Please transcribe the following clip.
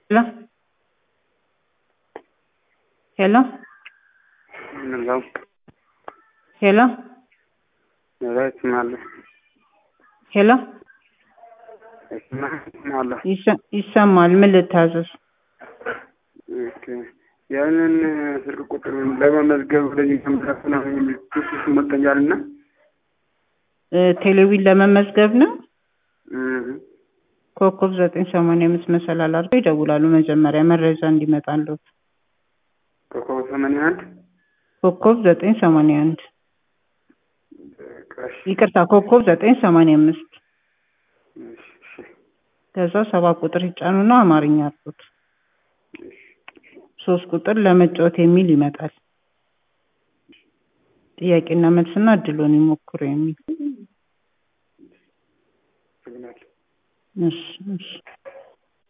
Hello? Hello? Hello. Hello? ይስማለሁ ሄሎ ይስማለሁ። ይሰ- ይሰማል። ምን ልታዘዝ? ኦኬ። ያንን ስልክ ቁጥር ለመመዝገብ ወደዚህ ተመሳስ ነው የሚል ፕሮሴስ መጥተኛል እና እ፣ ቴሌቪዥን ለመመዝገብ ነው። ኮከብ ዘጠኝ ሰማንያ አምስት መሰላል አድርገው ይደውላሉ። መጀመሪያ መረጃ እንዲመጣለት ኮከብ ሰማንያ አንድ ኮከብ ዘጠኝ ሰማንያ አንድ ቀሽ ይቅርታ፣ ኮከብ ዘጠኝ ሰማንያ አምስት እሺ፣ እሺ፣ ከዛ ሰባት ቁጥር ይጫኑና አማርኛ አርጉት። እሺ። ሶስት ቁጥር ለመጫወት የሚል ይመጣል። ጥያቄና መልስና እድሎን ይሞክሩ የሚል አመሰግናለሁ። እሺ፣ እሺ።